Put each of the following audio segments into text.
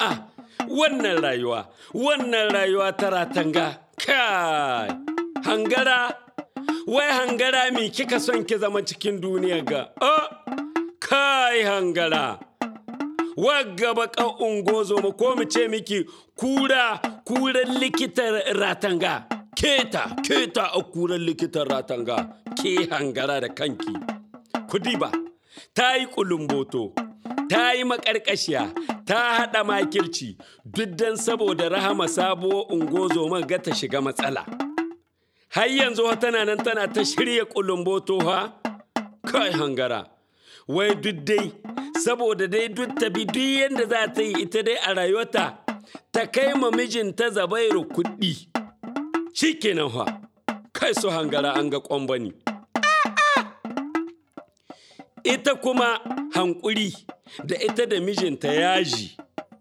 a'a wannan rayuwa wannan rayuwa ta ratanga kai hangara wai hangara mi kika son ki zama cikin duniya ga oh kai hangara wagga baka ungozo mu ko mu ce miki kura kuran likitan ratanga keta keta a kuran likitan ratanga ke hangara da kanki kudi ba ta yi kulumboto ta yi makarkashiya ta haɗa makirci duk dan saboda rahama sabuwar ungozo ga ta shiga matsala har yanzu tana nan tana ta shirya kulumboto ha kai hangara wai duk dai saboda dai duk ta bi duk yadda za ta yi ita dai a rayuwarta ta kai ma mijinta zabairu kuɗi shi kenan fa kai su hangara an ga ƙwambani ita kuma hankuri da ita da mijinta yaji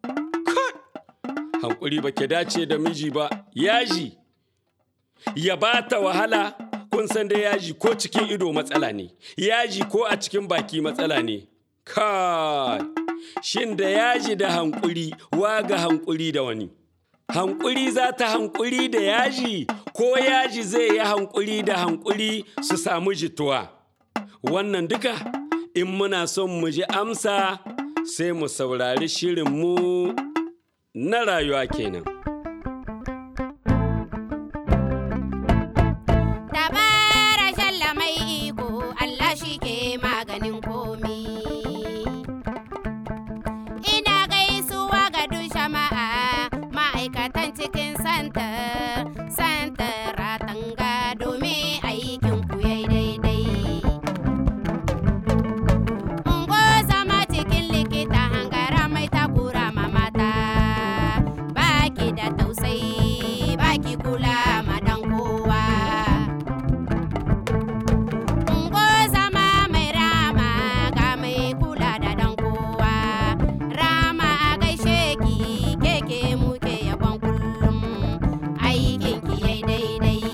hankuri ba ke dace da miji ba yaji ya ba ta wahala kun san da yaji ko cikin ido matsala ne yaji ko a cikin baki matsala ne kai shin da yaji da hankuri waga hankuri da wani hankuri za ta hankuri da yaji ko yaji zai yi hankuri da hankuri su samu jituwa wannan duka in muna son mu ji amsa sai mu saurari shirinmu na rayuwa kenan. Dabara shalla mai iko Allah shi ke maganin komi. Ina gaisuwa ga duk jama'a ma'aikatan cikin santa, santa ratanga domin aikin ku yayi daidai. Ungo zama cikin likita hangara mai takura ma mata, baki da tausayi, baki kula ma dan kowa. Ungo zama mai rama ga mai kula da dan kowa. Rama a gaishe ki keke muke yabon kullum aikin ki yai daidai.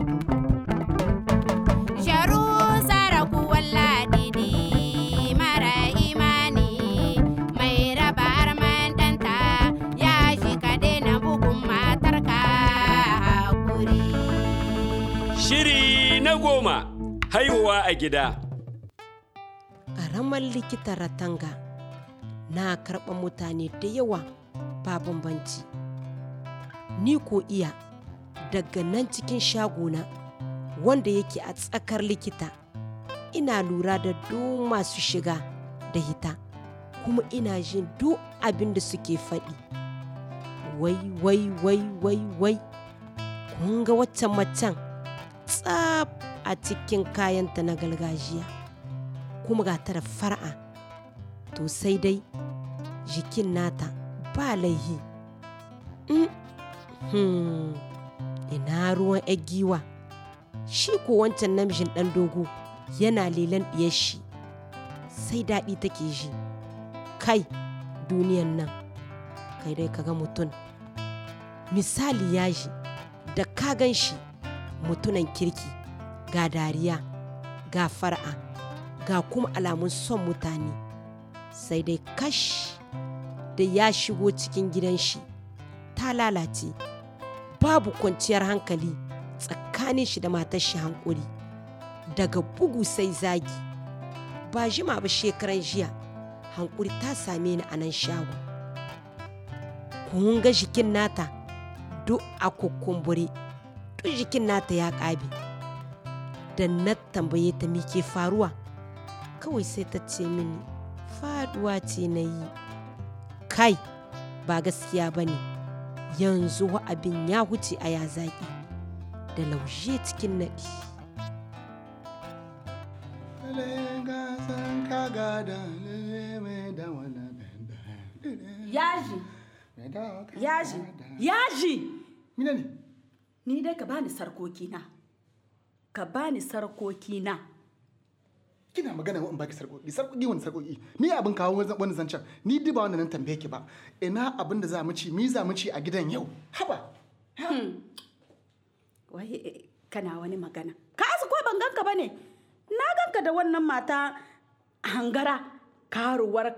Sharu saraku walladidi mara imani mai raba arman danta ya shi ka daina bugun matarka hakuri. Shiri na goma haihuwa a gida. ƙaramar likitan ratanga na karɓar mutane da yawa ba bambanci ni ko iya daga nan cikin shagona wanda yake a tsakar likita ina lura da duk masu shiga da hita kuma ina jin duk abin da suke faɗi wai wai wai wai wai kun ga waccan macen tsab a cikin kayanta na gargajiya kuma ga ta da far'a to sai dai jikin nata ba laihi Mm, hmm, ina ruwan 'yar giwa shi ko wancan namijin ɗan dogo yana lelan ɗiyar shi sai daɗi take ji kai duniyan nan kai dai kaga mutum misali yaji da ka gan shi mutunan kirki ga dariya ga far'a ga kuma alamun son mutane sai dai kash da ya shigo cikin gidan shi ta lalace babu kwanciyar hankali tsakanin shi da matar shi hankuri daga bugu sai zagi ba jima ba shekaran jiya hankuri ta same ni a nan shago kun ga jikin nata duk a kukumbure duk jikin nata ya ƙabe da na tambaye ta me ke faruwa kawai sai ta ce mini faduwa ce na yi kai ba gaskiya ba ne yanzu wa abin ya huce a ya zaƙi da laushe cikin naɗi Yaji, yaji, yaji. Mina ne? Ni dai ka bani sarkoki na. Ka bani sarkoki na. Kina magana in baki sarƙoƙi, sarƙoƙi wani sarƙoƙi. Ni abin kawo wani zancen, ni duk ba wanda nan tambaye ki ba. Ina abin da za mu ci, mi za mu ci a gidan yau. Haba. Wai eh, kana wani magana. Ka asu ko ban ganka ba ne? Na ganka da wannan mata hangara karuwarka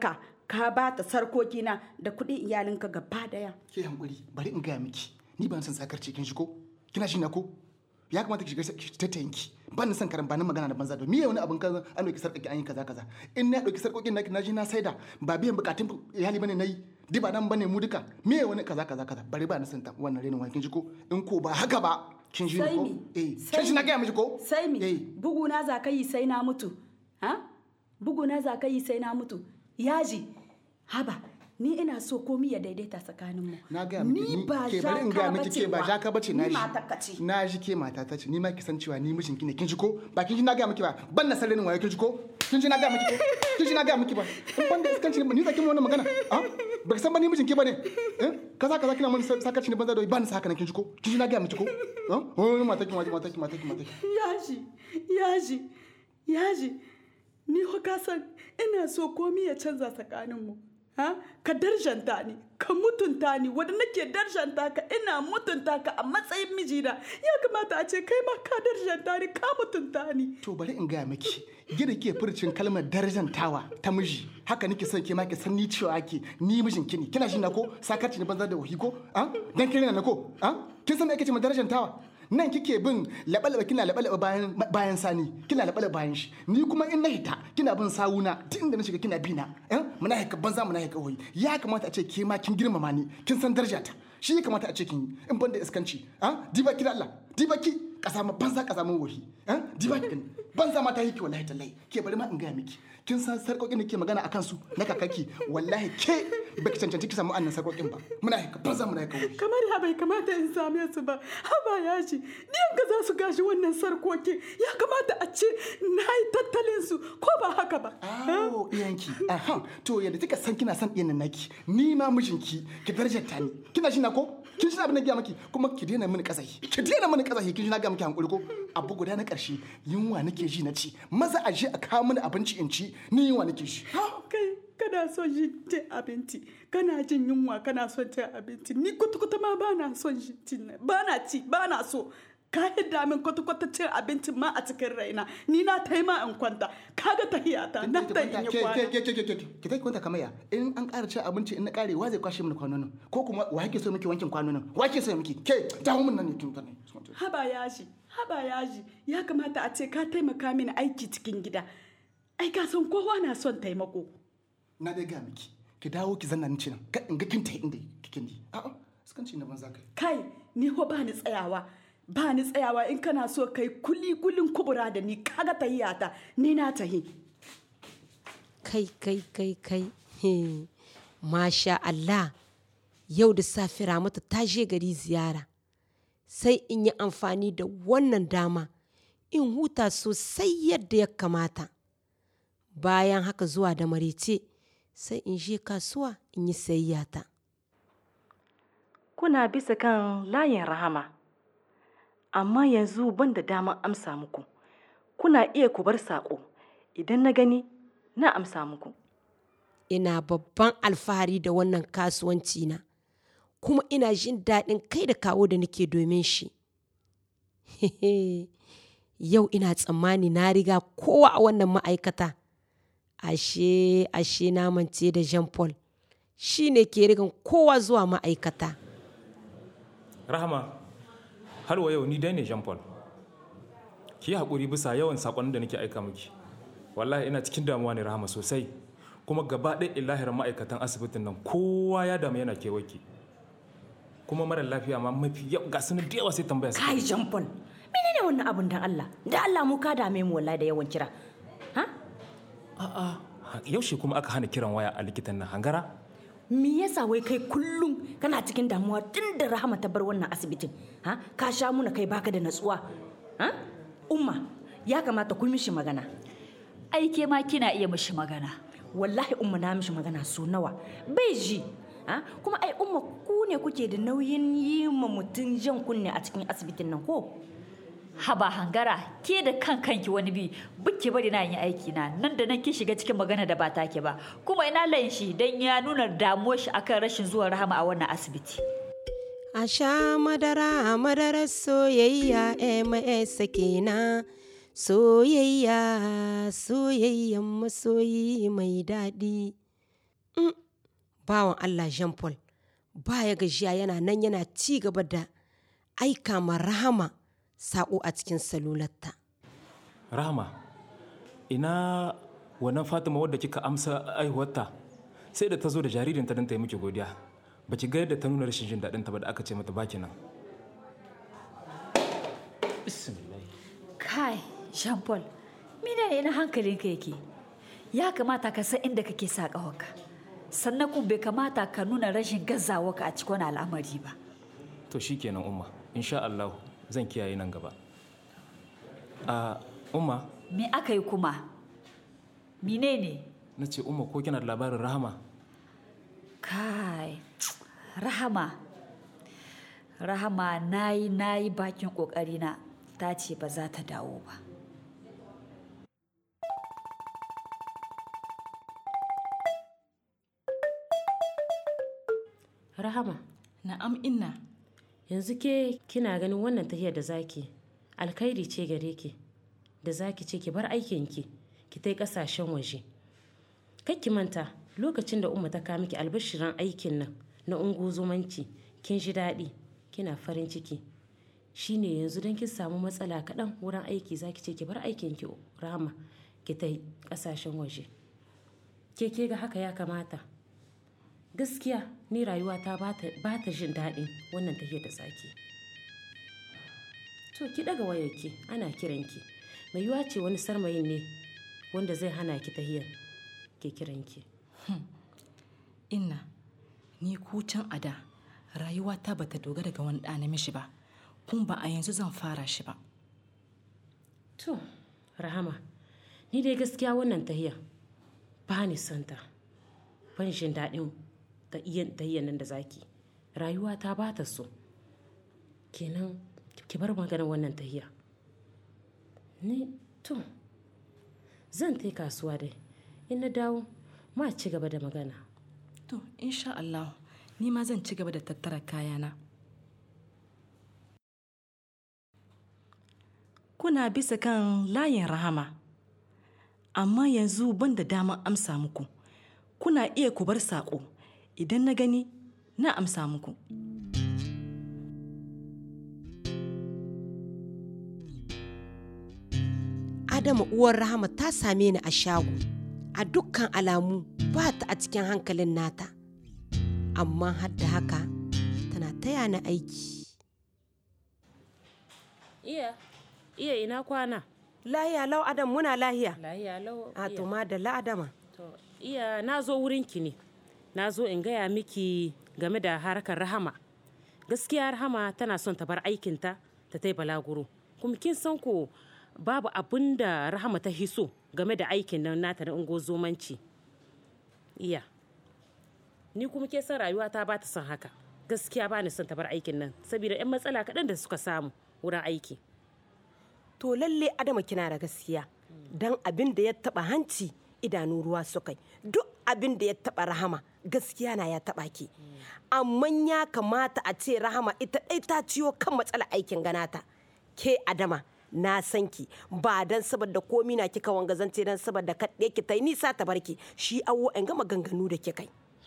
ka ba ta sarkokina da kuɗin iyalinka gaba daya ke hankuri bari in gaya miki ni ba na son sakar cikin shi ko kina shi na ko ya kamata ki shiga ki tattayanki ba ni son karan ba ni magana da banza da miye wani abin kaza an dauki sarƙoƙi an yi kaza kaza in na dauki sarƙoƙin na na ji na saida ba biyan bukatun iyali bane nayi di ba nan bane mu duka miye wani kaza kaza kaza bari ba ni son ta wannan renin wani kin ji ko in ko ba haka ba kin ji sai ko mi eh Sai kin shi na mi? gaya miki ko sai mi eh buguna za ka yi sai na mutu ha buguna za ka yi sai na mutu yaji haba ni ina so komi ya daidaita tsakaninmu na gaya miki ni ba ke bari in gaya miki ke ba jaka bace na ni ji matarka ce na ji ke mata ta ce ni ma ki san cewa ni mijin ki ne kin ji ko ba kin ji na gaya miki ba ban na sarrenin waye kin ji ko kin ji na gaya miki ko kin ji na gaya miki ba in ban da iskanci ni zaki mu wannan magana a ba ki san ba ni mijin ki bane eh kaza kaza kina mun sakaci ne banza da ban sa haka nan kin ji ko kin ji na gaya miki ko eh oh mata ki mata ki mata ki mata ki yaji yaji yaji ni ho ka san ina so komi ya canza tsakaninmu ha ka darjanta ni ka mutunta ni wanda nake darjanta ka ina mutunta ka a matsayin mijina ya kamata a ce kai ma ka darjanta ni ka mutunta ni to bari in gaya miki gida ke furcin kalmar darajantawa ta miji haka nake son ke ma ki san ni cewa ake ni mijin ki ne kina shi na ko sakarci ne banza da wahi ko a dan kire na ko a kin san me ake ce ma darajantawa nan kike bin labalaba kina labalaba bayan bayan sani kina labalaba bayan shi ni kuma in na hita kina bin sawuna duk inda na shiga kina bina eh muna haka banza muna haka wahi ya kamata a ce ke ma kin girmama ni kin san darajata shi ya kamata a ce kin yi in ban da iskanci a diba ki da Allah diba ki kasa ma banza kasa mun wahi eh diba ki gani banza ma ta yi ki wallahi tallahi ke bari ma in gaya miki kin san sarkokin da ke magana akan su na kakaki wallahi ke baki cancanci ki samu annan sarkokin ba muna haka banza muna haka wahi kamar ya bai kamata in same su ba haba ya shi diyan ga za su gashi wannan sarkokin ya kamata a ce na yi tattalin su ko ba haka ba Awo iyanki aha to yadda kika san kina son ɗiyan naki ni ma mijinki ki darajarta ni kina shi na ko kin shi abin da gaya maki kuma ki daina mini kasahi ki daina mini kasahi kin shi na gaya maki hankuri ko abu guda na ƙarshe yunwa nake ji na ci maza a je a kawo mini abinci in ci ni yunwa nake shi kai kana son jin cin abinci kana jin yunwa kana son cin abinci ni kwata-kwata ma ba na son cin ba na ci ba na so ka hidda min kwata-kwata cin abincin ma a cikin raina ni na ta ma in kwanta kaga tahiyata na ta in yi kwana ki ta kwanta kamar ya in an ƙara cin abinci in na ƙare wa zai kwashe mini kwanonin ko kuma wa yake so miki wankin kwanonin wa yake so miki ke dawo min nan ne tun tun haba yaji haba yaji ya kamata a ce ka taimaka mini aiki cikin gida ai ka san kowa na son taimako na dai ga miki ki dawo ki zanna ni ce nan ka in ga kin ta inda kikin di a'a sukan ci na banza kai kai ni ho ba ni tsayawa ba ni tsayawa in kana so kai kuli kulin kubura da ni kaga tahiyata ni na tahi kai kai kai kai he. masha Allah yau da safe ramatu ta je gari ziyara sai in yi amfani da wannan dama in huta sosai yadda ya kamata bayan haka zuwa da marece sai in je kasuwa in yi sayayyata kuna bisa kan layin rahama amma yanzu ban da damar amsa muku kuna iya ku bar saƙo idan na gani na amsa muku ina babban alfahari da wannan kasuwanci na kuma ina jin daɗin kai da kawo da nake domin shi yau ina tsammani na riga kowa a wannan ma'aikata ashe ashe na mance da jean paul shi ne ke rigan kowa zuwa ma'aikata rahama har wa yau ni dai ne jean paul ki yi haƙuri bisa yawan saƙonin da nake aika miki wallahi ina cikin damuwa ne rahama sosai kuma gaba ɗaya illahir ma'aikatan asibitin nan kowa ya damu yana kewaki kuma mara lafiya ma mafi yau ga sunan da yawa sai tambaya su kai jampon menene wannan abun dan Allah da Allah mu ka dame mu wallahi da yawan kira ha a'a yaushe kuma aka hana kiran waya a likitan nan hangara me yasa wai kai kullum kana cikin damuwa tun da rahama ta bar wannan asibitin ha ka sha muna kai baka da natsuwa ha umma ya kamata ku mishi magana ai ke ma kina iya mishi magana wallahi umma na mishi magana so nawa bai ji ha kuma ai umma ku ne kuke da nauyin yi ma mutum jan kunne a cikin asibitin nan ko haba hangara ke da kan kanki wani bi bukke bari na yin aiki na nan da nan ki shiga cikin magana da ba take ba kuma ina layin shi dan ya nuna damuwar shi akan rashin zuwa rahama a wannan asibiti a sha madara madarar soyayya ms kenan soyayya soyayyan masoyi mai daɗi bawan Allah Jean Paul baya gajiya yana nan yana ci gaba da aika ma rahama saƙo a cikin salularta. rahama ina wannan fatima wadda kika amsa aihuwarta sai da ta zo da jaririnta don ta yi miki godiya ba ki ga yadda ta nuna rashin jin daɗin ta ba da aka ce mata baki nan Kai, Jean Paul, mina ne na hankalinka yake? Ya kamata ka san inda kake sa ƙawarka. Sannan kuma bai kamata ka nuna rashin gazawarka a cikin wani al'amari ba. to shikenan umma insha Allah zan kiyaye nan gaba a umma Me aka yi kuma? Mine ne? na ce umma ko kina da labarin rahama Kai, Rahama. Rahama na yi na yi bakin ƙoƙarina ta ce ba za ta dawo ba. Rahama, na'am inna yanzu ke kina ganin wannan tahiyar da zaki alkhairi ce gare ki da zaki ce ki bar aikinki ki tai kasashen waje. Kar ki manta lokacin da umma ta kawo miki albashiran aikin nan na ungozomanci kin ji daɗi kina farin ciki shine yanzu don kin samu matsala kaɗan wurin aiki zaki ce ki bar aikinki Rahama ki tai kasashen waje. Ke ke ga haka ya kamata. gaskiya ni rayuwata ba ta jin daɗin wannan tafiyar da zaki to ki daga wayarki ana kiranki mai yiwa ce wani sarmayin ne wanda zai hana ki tahiyar ke kiranki inna ni ku can a da rayuwata bata dogara ga wani ɗa namiji ba kun ba a yanzu zan fara shi ba to rahama ni dai gaskiya wannan tahiyar ba ni santa ban jin daɗin ta iya tahiyar nan da zaki rayuwa ta ba ta so kenan ki bar maganar wannan tahiya ni to zan tai kasuwa dai in na dawo ma ci gaba da magana to insha Allah ni ma zan ci gaba da tattara kayana kuna bisa kan layin rahama amma yanzu ban da damar amsa muku kuna iya ku bar saƙo idan na gani na amsa muku Adama uwar Rahama ta same ni a shago. A dukkan alamu ba ta a cikin hankalin nata. Amma har da haka tana taya ni aiki. iya iya ina kwana Lahiya lau Adam muna lahiya. lahiya lau A iya. to ma da la'adama. To, iya na zo wurinki ne na zo in gaya miki game da harkar rahama gaskiya rahama tana son ta bar aikinta ta tai balaguro kuma kin san ko babu abin da rahama ta hiso game da aikin nan nata na ungozomanci iya ni kuma ke san rayuwa ta ba ta son haka gaskiya ba ni son ta bar aikin nan saboda 'yan matsala kaɗan da suka samu wurin aiki To lalle Adama kina da gaskiya. Dan abin da ya taba hanci idanu ruwa sukai. Duk abin da ya taba rahama gaskiya na ya taba ki. Amma ya kamata a ce rahama ita ɗai ta ciyo kan matsala aikin ganata. Ke Adama na san ki ba dan saboda komi na kika wanga zance dan saboda kaɗe ki ta yi nisa ta barki shi awo in gama ganganu da kikai.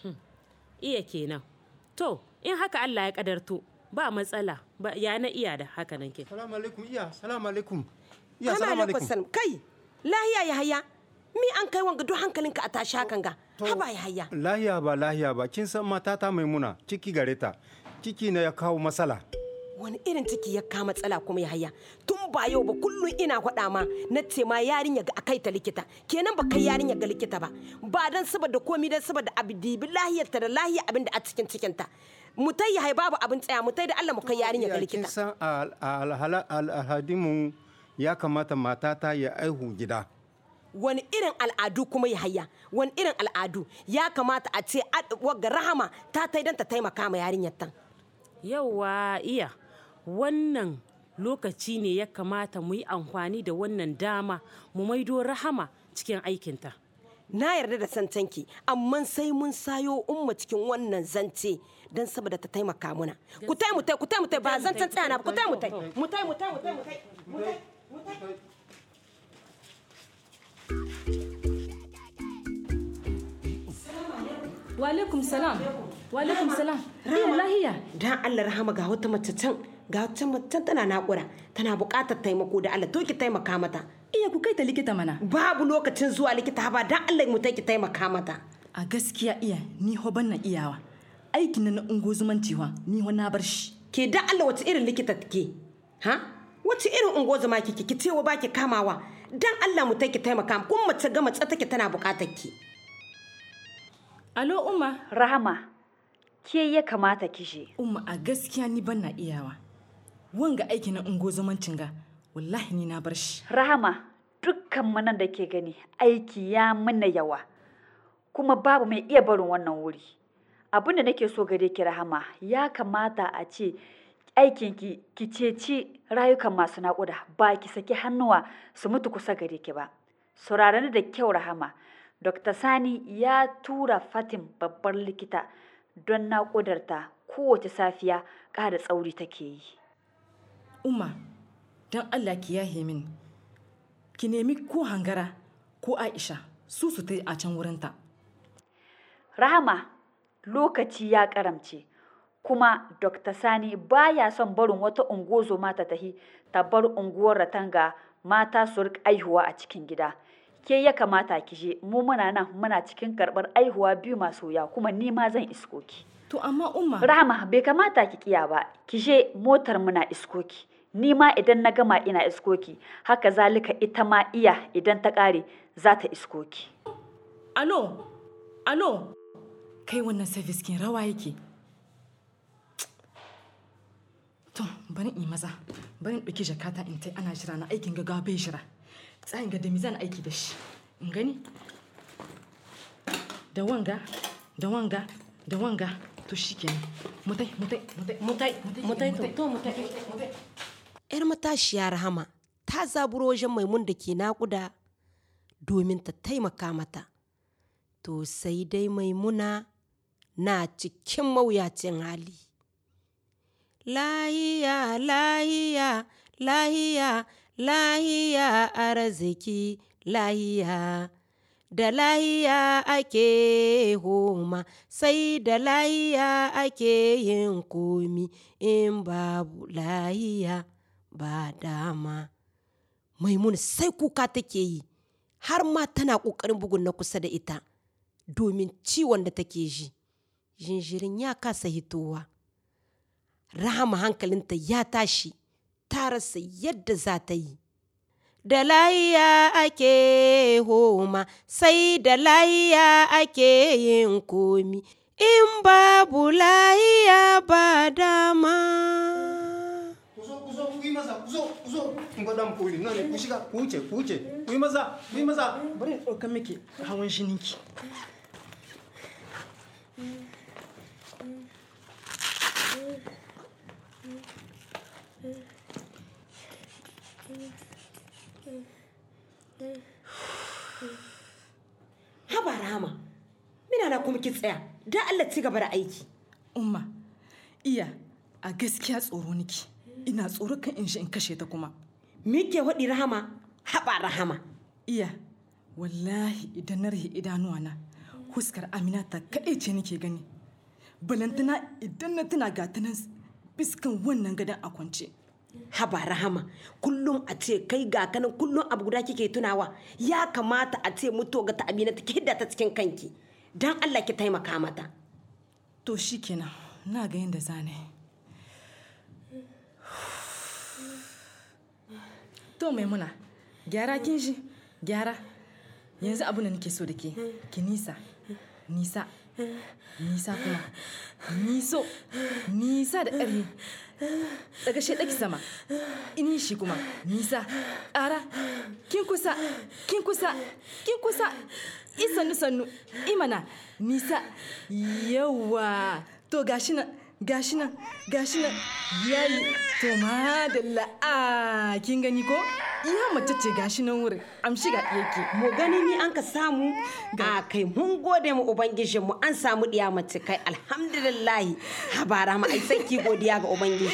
iya kenan to in haka Allah ya kadarto ba matsala ba ya na iya da haka nan ke Salamu alaikum iya, salamu alaikum. Iya, Ana salamu alaikum alaikum. salam. Kai lahiya ya haya. Mi an kai wanga duk hankalinka a tashi hakan ga. Haba ya haya. Lahiya ba lahiya ba, kin san matata maimuna ciki gare ta. Ciki na ya kawo matsala. wani irin ciki ya kama matsala kuma ya haya tun ba yau ba kullum ina faɗa ma na ce ma yarinya ga akai ta likita kenan ba kai yarinya ga likita ba ba dan saboda komi dan saboda abu dibi lahiyarta da lahiya abin da a cikin cikinta mutai ya hai babu abin tsaya mutai da Allah mu kai yarinya ga Iya, kin likita san al- al- al- alhadimu ya kamata matata ya aihu gida. wani irin al'adu kuma ya haya wani irin al'adu ya kamata a ce ad- wagga rahama ta tai dan ta taimaka ma yarinyar tan yauwa iya wannan lokaci ne ya kamata mu yi amfani da wannan dama mu maido rahama cikin aikinta na yarda da santanki amma sai mun sayo umma cikin wannan zance don saboda ta taimaka muna ku tai mu tai ku tai mu tai ba zancen tsaya na ba ku tai mu tai mu tai mu tai mu tai mu tai mu tai mu tai wa alaikum salam wa alaikum salam rahama lahiya dan Allah rahama ga wata mace can ga wata mace can tana naƙura tana buƙatar taimako da Allah to ki taimaka mata iya ku kai ta likita mana babu lokacin zuwa likita ba dan Allah mu ki taimaka mata a gaskiya iya ni ho ban na iyawa aikin na ungozumanci wa ni ho na bar shi ke da Allah wace irin likita take ha wace irin ungozuma kike ki cewa baki kamawa dan Allah mu ki taimaka kun mace ga mace take tana buƙatar ki alo umma Rahama, ke ya kamata kishe. umma a gaskiya ni ban na iyawa wanga aiki na ungozumancin ga wallahi ni na bar shi Rahama, dukkan manan da ke gani aiki ya mana yawa, kuma babu mai iya barin wannan wuri. Abin da nake so gare ki Rahama, ya kamata a ce aikinki ki ceci rayukan masu naƙuda ba ki saki hannuwa su mutu kusa gare ki ba. Saurarani da kyau Rahama, Dr. Sani ya tura Fatim babbar likita don naƙudarta kowace safiya ƙara tsauri take yi. umma don allah ki yahe min ki nemi ko hangara ko aisha su su ta a can wurinta Rahama, lokaci ya karamce, kuma Dr. Sani baya son barin wata ungozo mata tahi ta bar unguwar ratanga mata su rika aihuwa a cikin gida. Ke ya kamata ki je, mu muna nan muna cikin karɓar aihuwa biyu masu wuya kuma ni ma zan isko ki. to amma umma Rahama bai kamata ki kiya ba, ki je motar muna isko ki. Ni ma idan na gama ina isko ki, haka zalika ita ma iya idan ta ƙare za ta isko ki. alo alo kai wannan service kin rawa yake to bari in yi maza bari in ɗauki jakata in tai ana jira na aikin gaggawa bai jira tsayin ga da mi zan aiki da shi in gani da wanga da wanga da wanga to shikenan mutai mutai mutai mutai mutai to to mutai yar matashiya rahama ta zaburo wajen maimun da ke naƙuda domin ta taimaka mata to sai dai maimuna na cikin mawuyacin hali lahiya lahiya lahiya lahiya arziki lahiya da lahiya ake homa sai da lahiya ake yin komi in babu lahiya ba dama maimuna sai kuka take yi har ma tana ƙoƙarin bugun na kusa da ita domin ciwon da take ji jinjirin ya kasa hitowa rahama hankalinta ya tashi ta rasa yadda za ta yi da layiya ake homa sai da layiya ake yin komi in babu layiya ba dama Kuzo, kuzo, ku yi maza, kuzo, kuzo. Kun ga dan poli, nan ne ku shiga, ku wuce, ku wuce. Ku yi maza, ku yi maza. bari in ɗauka miki hawan jininki haba rahama mina na kuma ki tsaya da Allah ci gaba da aiki umma iya a gaskiya tsoro niki ina tsoro kan in shi in kashe ta kuma me ke waɗi rahama haba rahama iya wallahi idan na rahe idanuwa na huskar amina ta kaɗai ce nake gani balantana idan na tuna ga ta nan biskan wannan gadon a kwance haba rahama kullum a ce kai ga kanan kullum abu guda kike tunawa ya kamata a ce mutuwa ga ta amina ta hidda ta cikin kanki dan Allah ki taimaka mata to shikenan na ga yadda zane to maimuna gyara kin shi gyara yanzu abin da nake so da ke ki nisa nisa nisa kuma niso nisa da ƙarfi daga shaɗaki sama ini shi kuma nisa ƙara kin kusa kin kusa kin kusa isannu sannu imana nisa yawa to gashi nan gashi nan gashi nan yayi to madalla a kin gani ko iya mace ce gashi nan wurin amshi ga yake mu gani ni an ka samu a kai mun gode mu ubangijin mu an samu diya mace kai alhamdulillahi habara ma ai sai ki godiya ga ubangiji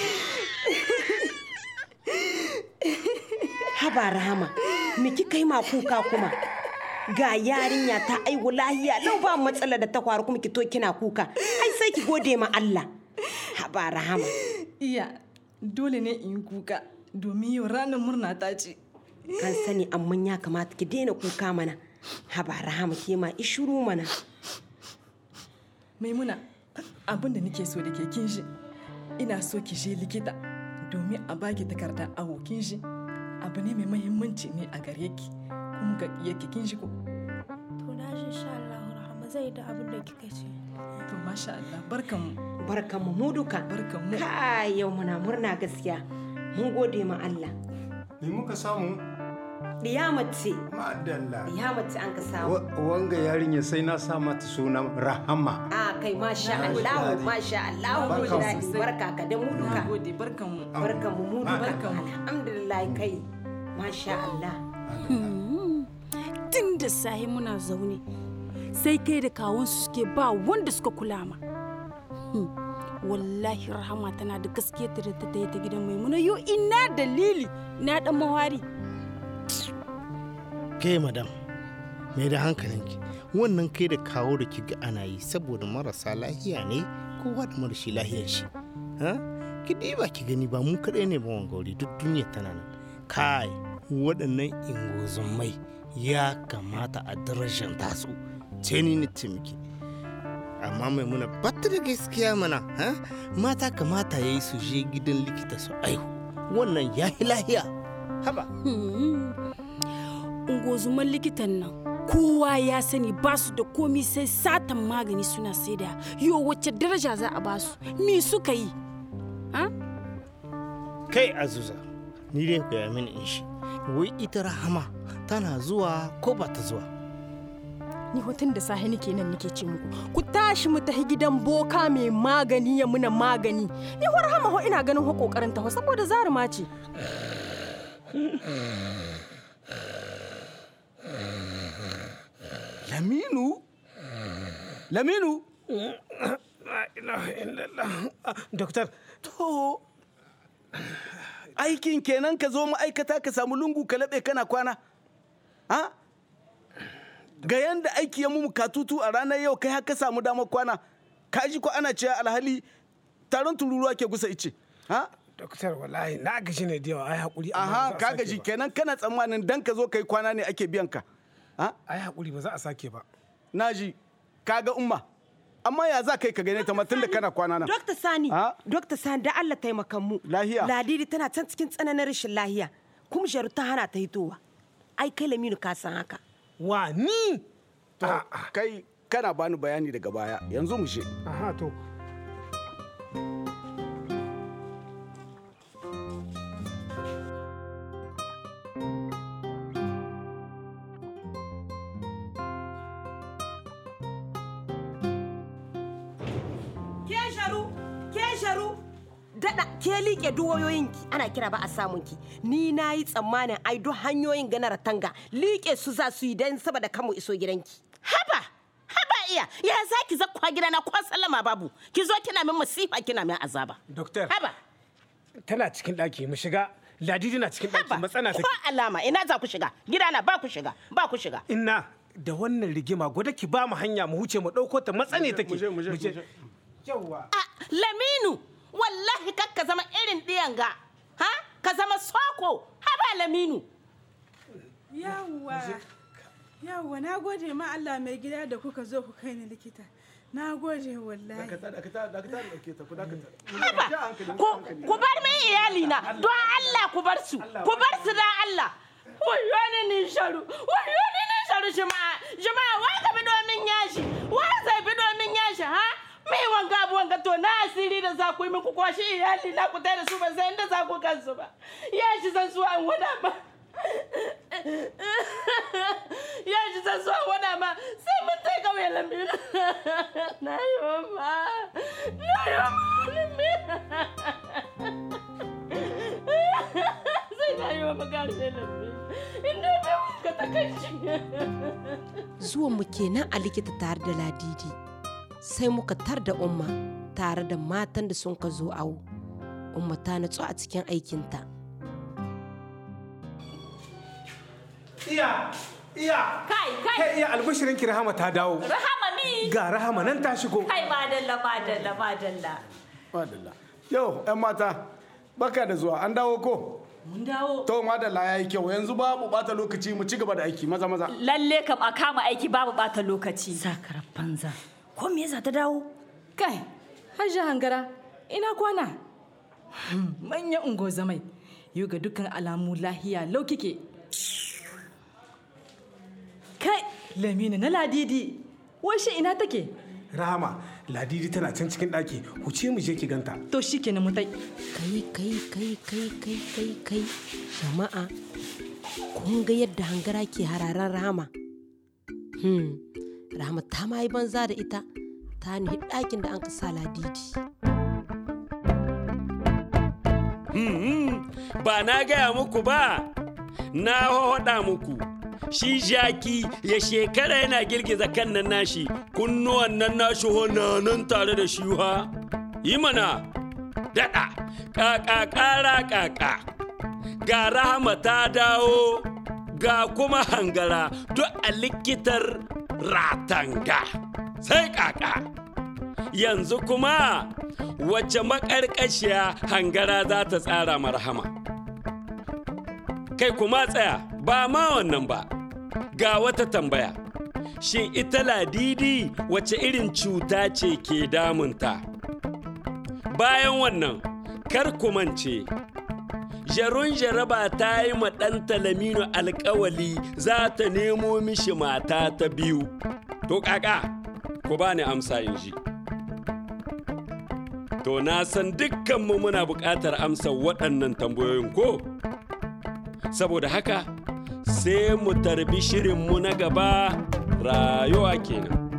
haba rahama me kika yi ma kuka kuma ga yarinya ta aiwu lahiya lau ba matsala da ta faru kuma ki to kina kuka ai sai ki gode ma Allah haba rahama iya dole ne in yi kuka domin yau ranar murna ta ce an sani amma ya kamata ki daina kuka mana haba rahama ke ma ishuru mana maimuna abin da nake so da ke kin shi ina so ki je likita domin a baki takardar awo kin shi abu ne mai mahimmanci ne a gare ki kuma ga yake kin shi ko To na shi insha Allah rahama zai da abin da kika ce. to masha Allah barkan barkan mu duka barkan mu kai yau muna murna gaskiya mun gode ma Allah Me muka samu? mace Madalla. mace an ka samu Wa- Wanga yarinya sai na sa mata sunan Rahama. a kai masha Allah masha Allah mun ji daɗi barka ka da mu duka gode barkan mu barkan mu mu duka Barkan mu. alhamdulillah kai masha Allah tun da sahi muna zaune sai kai da kawunsu suke ba wanda suka kula ma Hmm. wallahi rahama tana da gaskiya ta da ta tayi ta gidan maimuna yo ina dalili na dan mawari ke madam mai da hankalinki wannan kai da kawo da kiga ana yi saboda marasa lahiya ne kowa da marashi lahiyar shi ha ki diba ki gani ba mu kaɗai ne ba wanga wuri duk duniya tana nan kai waɗannan ingozumai ya kamata a darajanta su ce ni na ce miki amma mai muna bata da gaskiya mana ha mata kamata ya yi su je gidan likita su aihu wannan ya yi lahiya haba ungozuman likitan nan kowa ya sani ba su da komi sai satan magani suna saida yo wacce daraja za a ba su me suka yi kai azuza ni dai gaya mini in shi wai ita rahama tana zuwa ko ba ta zuwa ni hotun da sahi nake nan nake ce muku ku tashi mu tafi gidan boka mai magani ya muna magani ni har hama ho ina ganin ho kokarin ta ho saboda zaruma ce Laminu? Laminu? Doktor. To, aikin kenan ka zo ma'aikata ka samu lungu ka laɓe kana kwana? Ha? Ga yanda aiki ya mu katutu a ranar yau kai haka samu damar kwana, ka ji ko ana cewa alhali taron tururuwa ke gusa ice. Ha? Doktor wallahi na gaji ne da yawa ai hakuri. amma Aha, ba za a ka sake gaji ba. kenan kana tsammanin dan ka zo kai kwana ne ake biyan ka. Ha? Ai hakuri ba za a sake ba. Naji, kaga umma. Amma ya za kai ka gane ta tun da kana kwana nan. Dokta Sani, Dokta Sani da Allah taimakan mu. Lahiya. Ladidi tana can cikin tsananin rashin lahiya. Kuma Jaru ta hana ta hitowa. Ai kai Laminu ka san haka. Wa ni? To, kai kana bani bayani daga baya. Yanzu mu je. Aha to. Ke Jaru, ke Jaru. Dada ke liƙe duwayoyinki ana kira ba a samun ki. Ni na yi tsammanin ai duk hanyoyin ganar tanga liƙe su za su yi don saboda kamu iso gidanki. Haba, haba iya, ya za ki zakwa gidana ko sallama babu, ki zo kina min masifa kina min azaba. Doktor. Haba, Tana cikin ɗaki mu shiga. Ladidi na cikin ɗaki matsana take. ko alama ina za ku shiga, gidana ba ku shiga, ba ku shiga. Inna da wannan rigima gwada ki ba mu hanya mu huce mu ɗauko ta matsane take. Mu je. Yawwa. Laminu, wallahi kak ka zama irin ɗiyan ga, ha? Ka zama soko, haba Laminu. Yawwa. Yawwa, na gode ma Allah mai gida da kuka zo ku kai ni likita. Na gode wallahi. Ku bar min iyali na, don Allah ku bar su, ku bar su don Allah. Wayo ni ni sharu, wayo ni ni sharu jama'a, jama'a wa ka bi domin yashi, wa zai bi domin yashi ha? Mai wanga abu wanga to na asiri da za ku yi muku kwashi iyali na ku tai da su ban san inda za ku kansu ba. Yashi san su an wada ba. Yashi san su an wada ba sai mun tai kauye lambiru. Na yi wa ma, na yi wa ma Sai na yi wa magana lambiru. Inda bai wanka ta kai shi. Zuwan mu kenan a likita tare da Ladidi. Sai muka tar da Umma tare da matan da sun ka zo awo. Umma ta natsu a cikin aikinta. Iya, iya kai kai kai iya albishirin ki rahama ta dawo rahama mi ga rahama nan ta shigo kai madalla madalla madalla madalla yau yan mata baka da zuwa an dawo ko mun dawo to madalla yayi kyau yanzu babu bata lokaci mu ci gaba da aiki maza maza lalle kam a kama aiki babu bata lokaci sakarar banza ko me yasa ta dawo kai hajji hangara ina kwana manyan ungozamai yau ga dukkan alamu lahiya lau kike kai lamini na ladidi washe ina take rahama ladidi tana can cikin ɗaki huce mu je ki ganta to shi ke na mutai kai kai kai kai kai kai kai jama'a kun ga yadda hangara ke hararan rama hmm rama ta ma yi banza da ita ta nihi ɗakin da an ka sa ladidi Hmm, ba na gaya muku ba na hoda muku shi jaki ya shekara yana girgiza kan nan nashi kunnuwan nan nashi na nan tare da shi ha yi mana daɗa ƙaƙa ƙara ƙaƙa ga rahama ta dawo ga kuma hangara duk a likitar ratanga sai ƙaƙa yanzu kuma wacce maƙarƙashiya hangara za ta tsara marhama kai kuma tsaya ba ma wannan ba ga wata tambaya shin ita ladidi wace irin cuta ce ke damunta bayan wannan kar ku mance jarun jaraba ta yi ma ɗan talamino alkawali za ta nemo mishi mata ta biyu to kaka ku ba ni amsa in ji to na san dukkanmu muna buƙatar amsa waɗannan tambayoyin ko saboda haka sai mu tarbi shirinmu na gaba rayuwa kenan